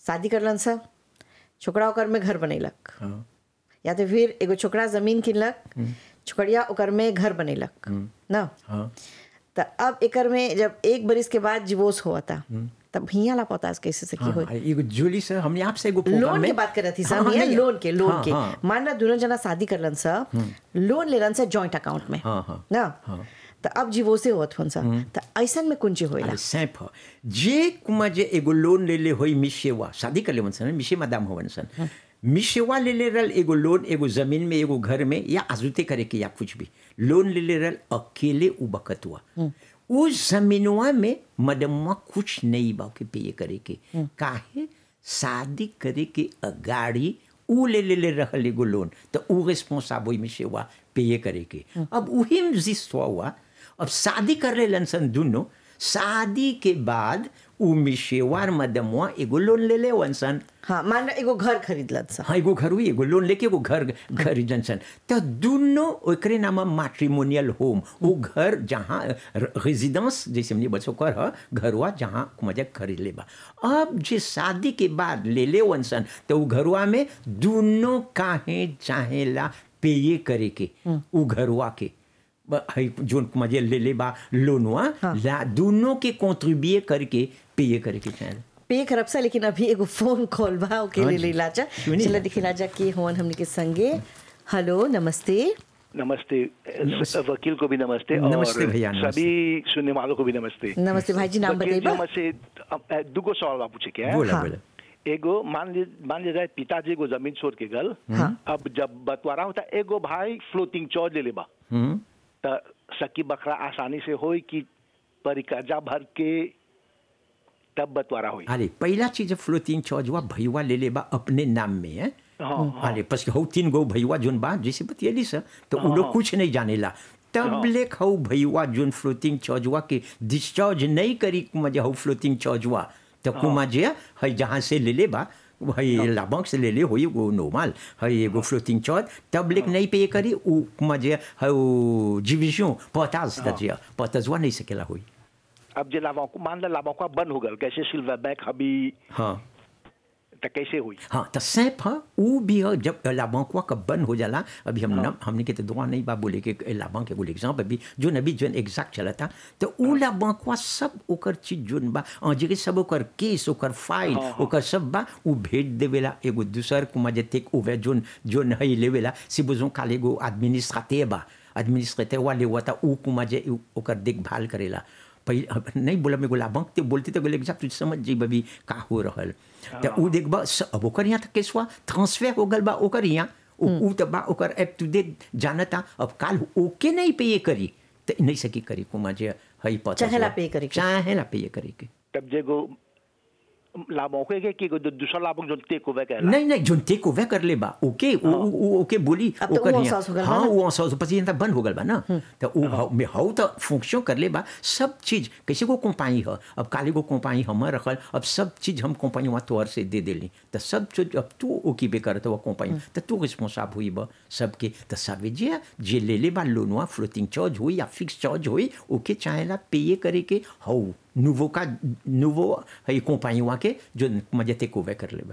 शादी करलन सा छोकरा ओकर में घर बनैलक हाँ या तो फिर एगो छोकरा जमीन किनलक छोकरिया ओकर में घर बनैलक ना हाँ तो अब एकर में जब एक बरिस के बाद डिवोर्स हुआ था तब हिया ला पता कैसे सकी हाँ, हो हाँ, एगो जोली से हमने आपसे एगो प्रोग्राम लोन में के बात कर रही थी हाँ, सर हाँ, नहीं, लोन के लोन हाँ, के हाँ, मान ला दोनों जना शादी करलन सा लोन लेलन सा जॉइंट अकाउंट में हाँ, हाँ, ना हाँ। तो अब डिवोर्से होत हुन सा तो ऐसन में कुंजी होइला अरे सैंप ह जे कुमा जे एगो लोन ले ले होई मिशेवा शादी कर ले सन मिशे मदाम होवन सन मिशेवा ले ले रल एगो लोन एगो जमीन में एगो घर में या आजुते करे के या कुछ भी लोन ले ले रल अकेले उ बकत हुआ उस जमीनवा में मदमवा कुछ नहीं बा के पे करे के काहे शादी करे के अगाड़ी उ ले ले ले रहल एगो लोन तो उ रिस्पॉन्साबल में सेवा पे करे के अब उही में जिस्वा हुआ अब शादी कर ले सन दुनो शादी के बाद उ मिशेवार मदमवा एगो लोन ले ले सन हाँ मान ला एगो घर खरीदलन सा हाँ एगो घर हुई एगो लोन लेके एगो घर खरीदन सन तो दुनो ओकरे नाम मैट्रिमोनियल होम वो घर जहाँ रेजिडेंस जैसे हमने बच्चों कर ह घरवा जहाँ मजा खरीद ले बा अब जे शादी के बाद ले ले वन सन तो उ घरवा में दुनो काहे चाहेला पेये करे के उ घरवा के ब- हई जोन मजे ले ले बा लोनवा ला दोनों के कॉन्ट्रीब्यूट करके पेये करे के चाहेला पे करब सा लेकिन अभी एगो फोन कॉल बा ओके हाँ ले जी। ले लाजा सुनिए। चला दिखे लाजा के होवन हमने के संगे हेलो नमस्ते नमस्ते नमस्ते। वकील को भी नमस्ते नमस्ते और भैया, नमस्ते। सभी सुनने वालों को भी नमस्ते नमस्ते भाई जी नाम वकील जी, बताइबा हमसे अब, अ, दुगो सवाल बा पूछे के बोला हाँ। बोला एगो मान ली मान लीजिए पिताजी को जमीन छोड़ के गल हाँ। अब जब बंटवारा होता एगो भाई फ्लोटिंग चौज ले लेबा हम्म त सकी बकरा आसानी से होई कि परिकर्जा भर के तब बंटवारा होई अरे पहला चीज फ्लोटिंग चौजवा भैया ले ले बा अपने नाम में है हाँ, हाँ। अरे पस हौ तीन गो भैया जोन बा जैसे बतियली सर तो उ लोग कुछ नहीं जानेला तब हाँ। लेख हौ भैया जोन फ्लोटिंग चौजवा के डिस्चार्ज नहीं करी मजे हौ फ्लोटिंग चौजवा तो कुमा जे है जहाँ से ले ले बा है लाभंक से ले ले होई वो नॉर्मल है एगो फ्लोटिंग चौज तब लेक नहीं पे करी उ मजे है डिविजन पताज तजिया पतजवा नहीं सकेला होई अब जे लाभों को मान ला लाभों का बंद हो गल कैसे सिल्वर बैक अभी हाँ त कैसे हुई हाँ तो सैप है वो भी है जब लाभांकवा का बंद हो जाला अभी हम न, हमने के तो दुआ नहीं बा बोले के लाभांक एगो एग्जाम्पल अभी जो अभी जो एग्जैक्ट चला था तो उ लाभांकवा सब ओकर चीज जोन बा अ, जेके सब ओकर केस ओकर फाइल ओकर सब बा उ भेज देवेला एगो दूसर कुमा जे टेक ओवर जोन जोन है लेवेला si besoin काल एगो एडमिनिस्ट्रेटिव बा एडमिनिस्ट्रेटिव वाले हुआ था उ कुमा जे उ- ओकर देखभाल करेला पहले नहीं बोला मेरे को लाभंक ते बोलते तो एग्जैक्ट तुझ समझ जाई बबी का हो रहल तो उ देखबा स- अब ओकर यहाँ तक केसवा ट्रांसफर हो गल बा ओकर यहाँ उ उ त बा ओकर एप टू डेट जानता अब काल ओके नहीं पे ये करी तो नहीं सकी करी कुमा जे हई पता चाहेला पे करे के। चाहेला पे ये करे के तब जेगो लाभों के के के दूसरा लाभों जो टेक ओवर कहला नहीं नहीं जोन टेक ओवर कर ले बा ओके उ- उ- उ- ओके बोली अब तो ओकर उ यहाँ- अहसास हो गल बा हाँ ना। वो अहसास पछि यहाँ बंद हो गल बा ना तो उ हाउ में हाउ तो फंक्शन कर ले बा सब चीज कैसे को कंपनी है अब काली को कंपनी हमर रखल अब सब चीज हम कंपनी वहाँ तोहर से दे देली तो सब चीज अब तू ओके पे करत वो कंपनी तो तू रिस्पॉन्साब हुई बा सबके तो सावे जे जे ले ले बा लोनवा फ्लोटिंग चार्ज हुई या फिक्स चार्ज हुई ओके चाहेला पे करे के हाउ nouveau का nouveau है कंपनी वहाँ के जो मजे टेक ओवर कर ले बा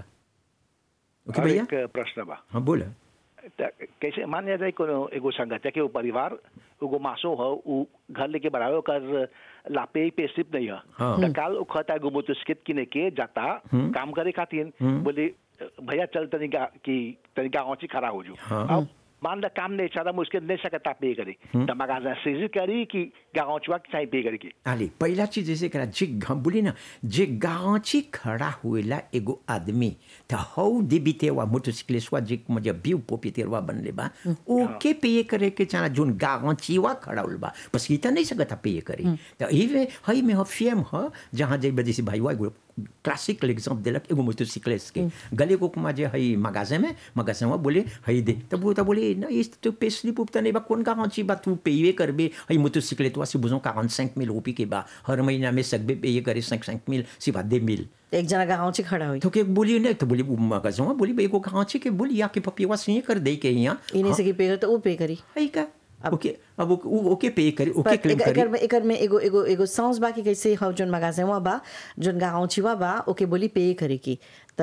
ओके और भैया एक प्रश्न बा हाँ बोला त कैसे मान लिया जाए कोनो एगो संगठन के वो परिवार एगो मासो हो उ घर लेके बढ़ावे ओकर लापे पे सिर्फ नहीं है हाँ। त काल उखता एगो मोटरसाइकिल किने के जाता काम करे खातिर बोले भैया चल तनिका कि तनिका औची खड़ा हो जो हाँ। अब मान ला काम नहीं चाहता मुश्किल नहीं सकता पे करे त मगा सीजी करी कि गाँचवा चाहिए पे करे की आले पहिला चीज जैसे करा जे घ- बोली ना जे गाँची खड़ा हुएला एगो आदमी त हौ देबितेवा मोटरसाइकिलिस्टवा जे मजे बिउ पोपितेरवा बनले बा ओके पे करे के चाह जोन गाँचीवा खड़ा हुल बा बस ई त नहीं सकता पे करे त इवे हई में ह फेम ह जहाँ जे बजे से भाईवा एगो क्लासिकल एग्जाम्पल देलक एगो मोटरसाइकिलिस्ट के गले को कुमा जे हई मगाजे में मगाजे में बोले हई दे तब वो तब बोले ना इस तो पे स्लिप उप नहीं बा कौन गारंटी बा तू पेये करबे हई मोटरसाइकिल तो से बुझो 45 मिल रुपये के बा हर महीना में सकबे पेये करे 5 5 मिल सिवा दे मिल एक जना गाँव से खड़ा हुई तो के बोली नहीं तो बोली मगाजे में बोली एगो गांची के बोली या के पपिवा से कर दे के यहाँ इन्हीं से की पे करे तो वो पे करी हई का ओके अब ओके- उ- ओके पे करे ओके पर क्लेम एक- करे एकर में एकर में एगो एगो एगो सांस बा कि कैसे हौ जोन मगाजे बा जोन गाँव छिवा बा ओके बोली पे करे की